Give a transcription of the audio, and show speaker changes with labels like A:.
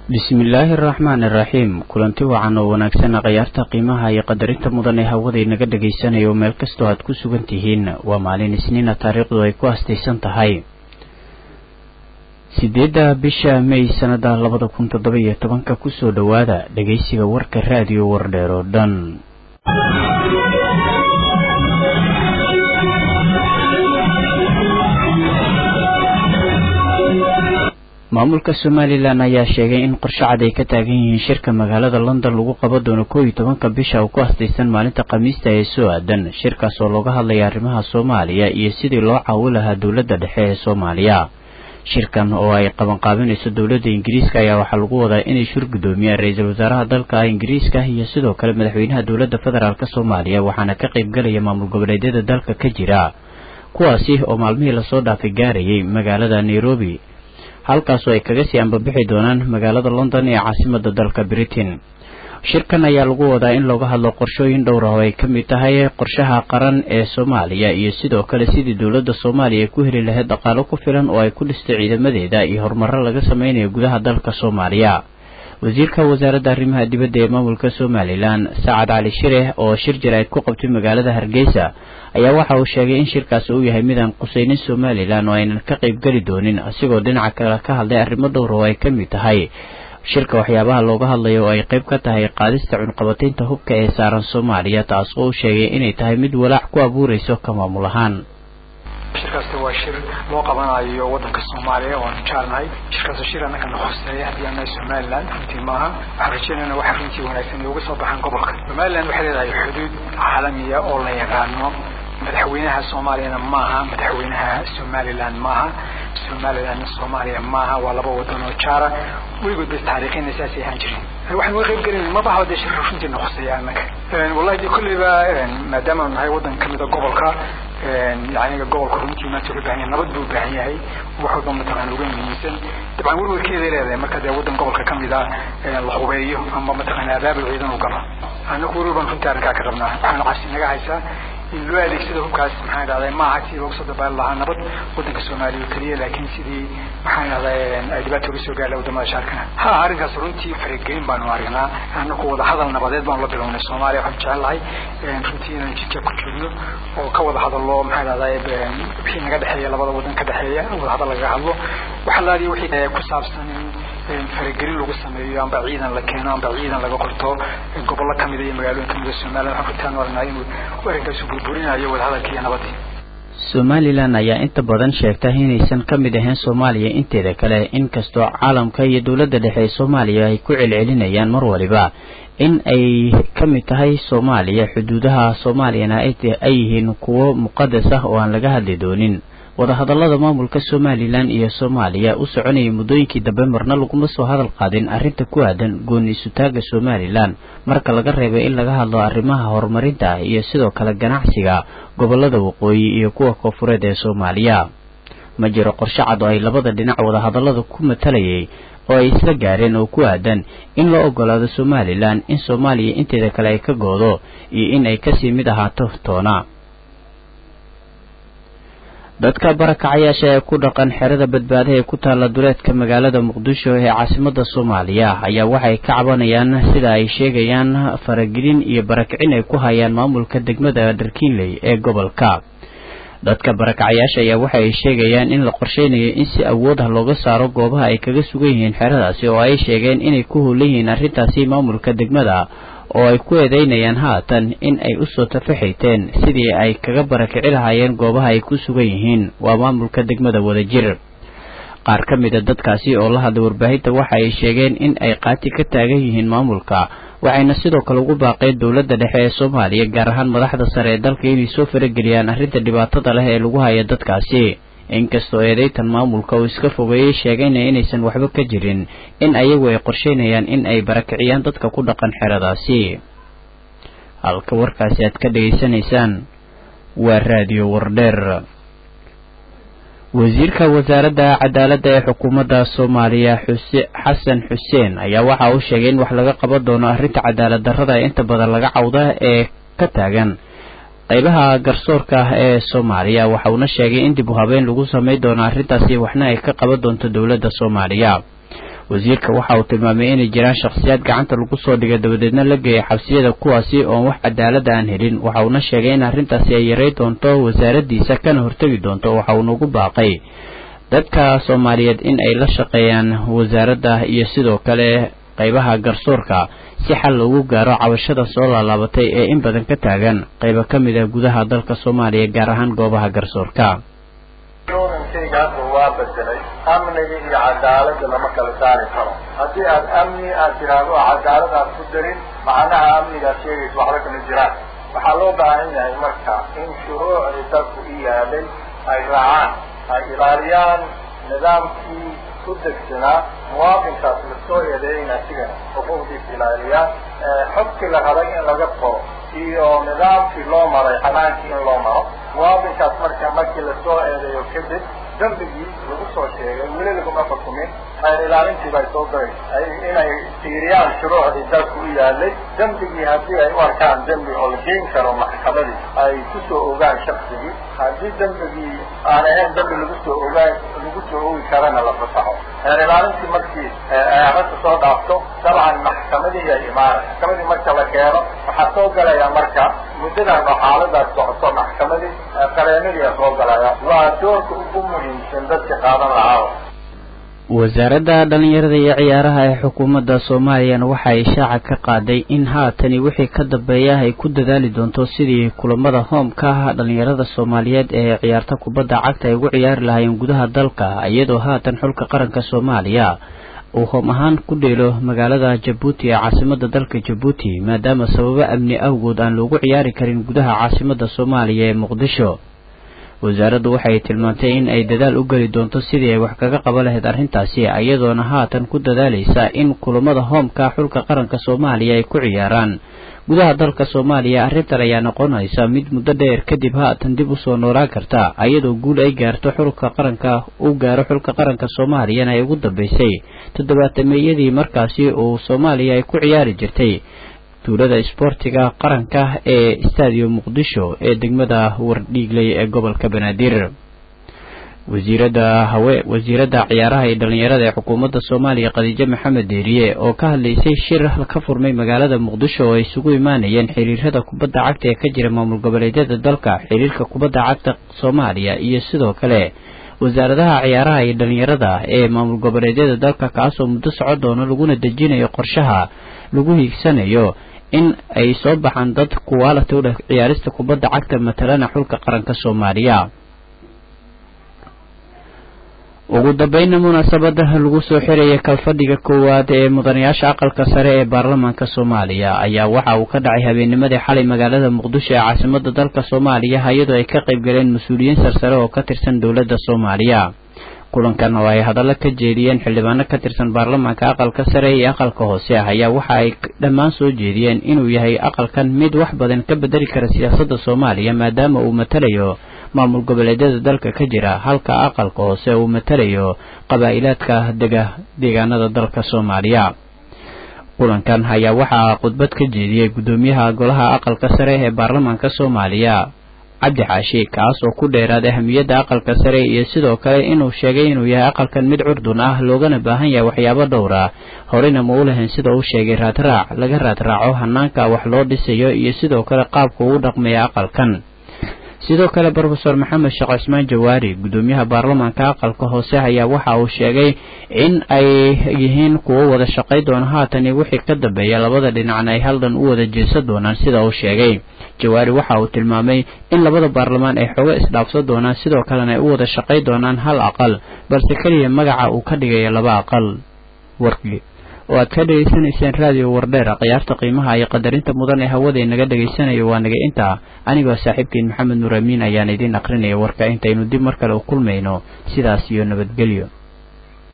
A: bismillaahi araxmaan iraxiim kulanti wacan oo wanaagsan khayaarta qiimaha iyo qadarinta mudan ee hawada inaga dhagaysanayo meel kastoo aad ku sugan tihiin waa maalin isniina taariikhdu ay ku astaysan tahay sideedda bisha may sanada labada kun toddoba iyo tobanka kusoo dhowaada dhagaysiga warka raadiyo wardheer oo dhan maamulka somalilan ayaa sheegay in qorshe cad ay ka taagan yihiin shirka magaalada london lagu qaban doono koow iyo tobanka bisha oo ku astaysan maalinta khamiista ee soo aadan shirkaas oo looga hadlaya arrimaha soomaaliya iyo sidii loo caawi lahaa dowladda dhexe ee soomaaliya shirkan oo ay qabanqaabinayso dowladda ingiriiska ayaa waxaa lagu wadaa inay shir guddoomiyaan ra-iisul wasaaraha dalka ingiriiska iyo sidoo kale madaxweynaha dowladda federaalk soomaaliya waxaana ka qaybgalaya maamul goboleedyada dalka ka jira kuwaasi oo maalmihii lasoo dhaafay gaarayay magaalada nairobi halkaasoo ay kaga sii ambabixi doonaan magaalada london ee caasimada dalka britain shirkan ayaa lagu wadaa in looga hadlo qorshooyin dhowr ah oo ay ka mid tahay qorshaha qaran ee soomaaliya iyo sidoo kale sidii dowladda soomaaliya ay ku heli lahayd dhaqaalo ku filan oo ay ku dhistay ciidamadeeda iyo horumaro laga sameynayo gudaha dalka soomaaliya wasiirka wasaaradda arrimaha dibadda ee maamulka somalilan sacad cali shire oo shir jaraa'id ku qabtay magaalada hargeysa ayaa waxa uu sheegay in shirkaasi uu yahay midaan qusaynin somalilan oo aynan ka qaybgeli doonin asigoo dhinaca kale ka hadlay arrimo dhowr oo ay ka mid tahay shirka waxyaabaha looga hadlayo oo ay qayb ka tahay qaadista cunqabataynta hubka ee saaran soomaaliya taas oo uu sheegay inay tahay mid walaac ku abuurayso ka maamul ahaan
B: shirkaasi waa shir loo qabanayo wadanka soomaaliya waanu jaalnahay shirkaas shir annaka na hoseeya haddii aan nahay somalilan runtii maaha waxaan rajeynayna waxa runtii wanaagsan inooga soo baxaan gobolka somalilan waxay leedahay xuduud caalamiya oo la yaqaano madaxweynaha soomaaliyana maaha madaxweynaha somalilan maaha somalilanna soomaaliya maaha waa laba wadan oo jaara weligood bay taariikhina saasay ahaan jirin waxaan uga qayb gelin ma baha dee shirka runtii na hoseeya annaka wallahi dee kolleyba maadaamaanu nahay wadan kamida gobolka yaniga gobolka runtii maanta wuxuu baahan yahay nabad buu baahan yahay wax walba mataqaana uga muhiimsan dabcan werwerkeeday leedahay marka dee wadan gobolka kamid a la hubeeyo ama mataqaana abaabul ciidan u galo anagu weli baan runtii arrinkaa ka qabnaa waxaana cabsi naga haysaa in loo adeegsado hubkaas maxaan idhahday maaha sidii looga soo dabaali lahaa nabad wadanka soomaaliya oo keliya laakiin sidii maxaan idhahday ay dhibaato uga soo gaarla wadamada shaarkana ha arrinkaas runtii faragelin baanu aragnaa anaku wada hadal nabadeed baanu la bilownay soomaaliya waxaan jecel lahay runtii inaan jidka ku joogno oo ka wada hadallo maxaan idhahday wixii naga dhexeeya labada wadan ka dhexeeya wada hadal lagaga hadlo waxa laadiya wixii ku saabsan in faragelin lagu sameeyo amba ciidan la keeno amba ciidan laga qorto gobollo kamida iyo magaalooyin kamida somaliland waxaan runtaan oranaa inuu arrinkaas burburinayo wadahadalka iyo nabadii
A: somalilan ayaa inta badan sheegta inaysan ka mid ahayn soomaaliya inteeda kale inkastoo caalamka iyo dowladda dhexe ee soomaaliya ay ku celcelinayaan mar waliba in ay ka mid tahay soomaaliya xuduudaha soomaaliyana ay yihiin kuwo muqadas ah oo aan laga hadli doonin wadahadallada maamulka somalilan iyo soomaaliya u soconayay muddooyinkii dambe marna laguma soo hadal qaadin arrinta ku aadan gooni isutaaga somalilan marka laga reebay in laga hadlo arrimaha horumarinta iyo sidoo kale ganacsiga gobollada waqooyi iyo kuwa koonfureed ee soomaaliya ma jiro qorshe cad oo ay labada dhinac wadahadallada ku matalayay oo ay isla gaareen oo ku aadan in loo ogolaado somalilan in soomaaliya inteeda kale ay ka goodo iyo in ay kasii mid ahaato toona dadka barakacayaasha ee ku dhaqan xerada badbaada ee ku taalla duleedka magaalada muqdisho ee caasimada soomaaliya ayaa waxay ka cabanayaan sida ay sheegayaan faragelin iyo barakicin ay ku hayaan maamulka degmada dharkiinley ee gobolka dadka barakacayaasha ayaa waxa ay sheegayaan in la qorsheynayo in si awood ah looga saaro goobaha ay kaga sugan yihiin xeradaasi oo ay sheegeen inay ku howlan yihiin arrintaasi maamulka degmada oo ay ku eedeynayaan haatan in ay usoo tafaxiiteen sidii ay kaga barakici lahaayeen goobaha ay ku sugan yihiin waa maamulka degmada wadajir qaar ka mid a dadkaasi oo la hadlay warbaahinta waxa ay sheegeen in ay qaati ka taagan yihiin maamulka waxayna sidoo kale ugu baaqeen dowladda dhexe ee soomaaliya gaar ahaan madaxda sare ee dalka inay soo farageliyaan arrinta dhibaatada leh ee lagu haya dadkaasi inkastoo eedeytan maamulka uu iska fogeeyey sheegayna inaysan waxba ka jirin in ayagu ay qorsheynayaan in ay barakiciyaan dadka ku dhaqan xeradaasi halka warkaasi aad ka dhegaysanaysaan waa raadiyo wardheer wasiirka wasaaradda cadaaladda ee xukuumadda soomaaliya xuse xasan xuseen ayaa waxa uu sheegay in wax laga qaban doono arrinta cadaalad darrada ee inta badan laga cawda ee ka taagan qaybaha garsoorka ah ee soomaaliya waxa uuna sheegay in dib u habeyn lagu samayn doono arrintaasi waxna ay ka qaban doonto dowladda soomaaliya wasiirka waxa uu tilmaamay inay jiraan shakhsiyaad gacanta lagu soo dhigay dabadeedna la geeyay xabsiyada kuwaasi oon wax cadaalada aan helin waxa uuna sheegay in arrintaasi ay yaray doonto wasaaraddiisa kana hortegi doonto waxa uuna ugu baaqay dadka soomaaliyeed in ay la shaqeeyaan wasaaradda iyo sidoo kale qaybaha garsoorka si xal loogu gaaro cabashada soo laalaabatay ee in badan ka taagan qaybo ka mid ah gudaha dalka soomaaliya gaar ahaan goobaha garsoorka
C: shaygaasoo waa bedelay amniga iyo cadaaladda lama kala saari karo haddii aad amni aad tiraahdo oo cadaalad aad ku darin macnaha amnigaad sheegaysa waxba kama jiraan waxaa loo baahan yahay marka in shuruucdii dalku u yaalay ay raacaan ay ilaaliyaan nidaamkii ku degsanaa muwaadinkaas lasoo eedeeyeyna asigana xuquuqdiisa ilaaliyaan xogkii la rabay in laga qoro iyo nidaamkii loo maray xanaankii in loo maro muwaadinkaas marka markii lasoo eedeeyo kadib dembigii lagu soo sheegay weli laguma xukumin xeer ilaalintii bay soo garay inay fiiriyaan shuruucdii dalku u yaalay dembigii haddii ay u arkaan dembi oo la geyn karo maxkamadii ay kusoo ogaan shaksigii haddii dembigii aan ahayn dembi lagu soo ogaan lagu soo ogi karana la fasaxo xeer ilaalintii markii arrinta soo dhaafto dabcan maxkamadii ay imaanay maxkamadii marka la keeno waxaa soo galaya marka muddadan oo xaaladaas socoto maxkamadii qareenadiia soo galaya waa doorka ugu muhiimsan dadka qaadan lahaa
A: wasaaradda dhallinyarada iyo ciyaaraha ee xukuumadda soomaaliyana waxa ay shaaca ka qaaday in haatani wixii ka dambeeya ay ku dadaali doonto sidii kulamada hoomka ah dhallinyarada soomaaliyeed ee ciyaarta kubadda cagta ay ugu ciyaari lahaayeen gudaha dalka iyadoo haatan xulka qaranka soomaaliya uu hoom ahaan ku dheelo magaalada jabuuti ee caasimada dalka jabuuti maadaama sababo amni awgood aan loogu ciyaari karin gudaha caasimada soomaaliya ee muqdisho wasaaraddu waxay tilmaantay in ay dadaal u geli doonto sidii ay wax kaga qaban lahayd arrintaasi iyadoona haatan ku dadaalaysa in kulamada hoomka xulka qaranka soomaaliya ay ku ciyaaraan gudaha dalka soomaaliya arrintan ayaa noqonaysa mid muddo dheer kadib haatan dib usoo noolaan karta iyadoo guul ay gaarto xulka qaranka u gaaro xulka qaranka soomaaliyana ay ugu dambeysay toddobaatameeyadii markaasi uu soomaaliya ay ku ciyaari jirtay tuulada isboortiga qaranka ee stadium muqdisho ee degmada wardhiigley ee gobolka banaadir wasiirada hawe wasiiradda ciyaaraha iyo dhallinyarada ee xukuumadda soomaaliya khadiijo maxamed deeriye oo ka hadlaysay shir ka furmay magaalada muqdisho oo ay isugu imaanayeen xiriirada kubadda cagta ee ka jira maamul goboleedyada dalka xiriirka kubadda cagta soomaaliya iyo sidoo kale wasaaradaha ciyaaraha iyo dhallinyarada ee maamul goboleedyada dalka kaasoo muddo socon doono laguna dejinayo qorshaha lagu hiigsanayo in ay soo baxaan dad kuwaalata u dheh ciyaarista kubadda cagta matalana xulka qaranka soomaaliya ugu dambeynna munaasabada lagu soo xiraya kalfadhiga koowaad ee mudanayaasha aqalka sare ee baarlamaanka soomaaliya ayaa waxa uu ka dhacay habeennimadii xalay magaalada muqdisho ee caasimada dalka soomaaliya iyadoo ay ka qayb galeen mas-uuliyiin sarsare oo ka tirsan dowladda soomaaliya kulankan oo ay hadallo ka jeediyeen xildhibaano ka tirsan baarlamaanka aqalka sare iyo aqalka hoose ah ayaa waxa ay dhammaan soo jeediyeen inuu yahay aqalkan mid wax badan ka bedeli kara siyaasadda soomaaliya maadaama uu matalayo maamul goboleedyada dalka ka jira halka aqalka hoose uu matalayo qabaa'ilaadka dega deegaanada dalka soomaaliya kulankan ayaa waxaa khudbad ka jeediyey guddoomiyaha golaha aqalka sare ee baarlamaanka soomaaliya cabdi xaashi kaas oo ku dheeraad ahamiyadda aqalka sare iyo sidoo kale inuu sheegay inuu yahay aqalkan mid curdun ah loogana baahan yahay waxyaabo dhowr ah horeyna ma u lahayn sida uu sheegay raadraac laga raadraaco hanaanka wax loo dhisayo iyo sidoo kale qaabka uu dhaqmaya aqalkan sidoo kale brofeor maxamed sheekh cismaan jawaari guddoomiyaha baarlamaanka aqalka hoose ayaa waxa uu sheegay in ay yihiin kuwo wada shaqay doona haatan iyo wixii ka dambeeya labada dhinacna ay haldan u wada jeesan doonaan sida uu sheegay jawaari waxa uu tilmaamay in labada baarlamaan ay xoogo isdhaafsan doonaan sidoo kalena ay u wada shaqay doonaan hal aqal balse keliya magaca uu ka dhigayo laba aqal warkii oo aad ka dhegaysanayseen raadiyo wardheer khiyaarta qiimaha iyo qadarinta mudan ee hawada inaga dhegaysanayo waa naga intaa anigoo saaxiibkiin maxamed nuur amiin ayaan idiin aqrinaya warka intaynu dib mar kale u kulmayno sidaas iyo nabadgelyo